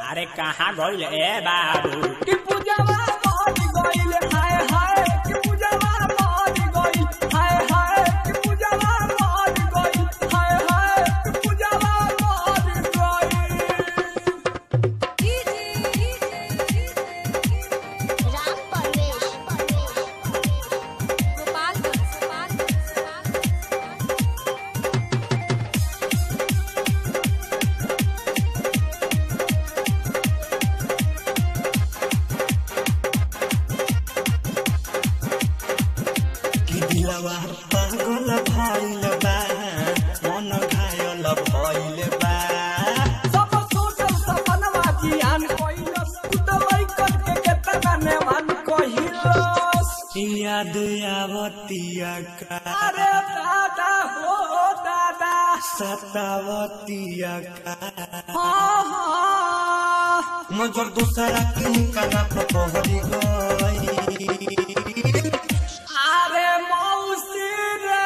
अरे कहाँ गइल ए बाबू कि पूजावा मर गइल हाय हाय कि पूजावा मर गइल हाय हाय कि पूजावा मर गइल हाय हाय कि पूजावा मर गइल राम परवेश कि दिलवा पागल भइल बा मन घायल भइल बा सब सोचल सपनवा जियान कइलस तू त लइकन के केतना नेवान कहिलस याद आवतिया का अरे दादा हो दादा सतावतिया का हाँ हाँ मगर दूसरा के काना पहरी गई अरे मौसी रे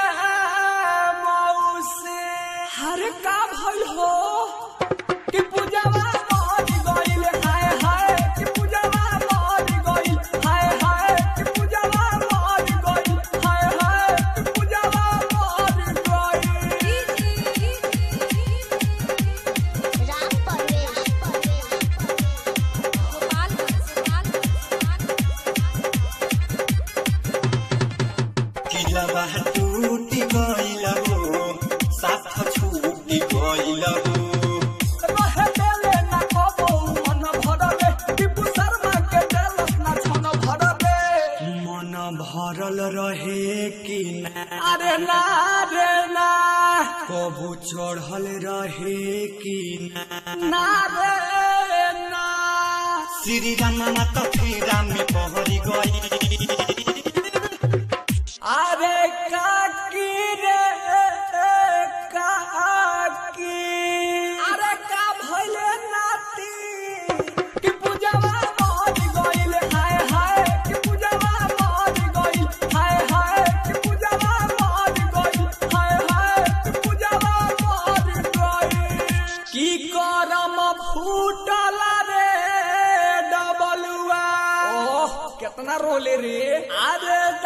मौसी हरे का भइल हो कि पूजावा मर गइल हाय हाय कि पूजावा मर गइल हाय हाय कि पूजावा मर गइल हाय हाय कि पूजावा मर गइल राम परवेश दिलवा टूटी गइल हो साथ छूटी गइल हो रहे देले ना कबो मन भरले टिपू शर्मा के देलस ना छन भरले मन भरल रहे कि ना अरे ना रे ना कबू चढ़ल रहे कि ना ना रे ना श्री राम माता फेरा में पहरी गई अरे काकी रे काकी अरे का भइले नाती कि पूजावा मर गइल हाय हाय कि पूजावा मर गइल हाय हाय कि पूजावा मर गइल हाय हाय कि पूजावा मर गइल की करम फूटल रे डबलुआ ओह कितना रोले रे अरे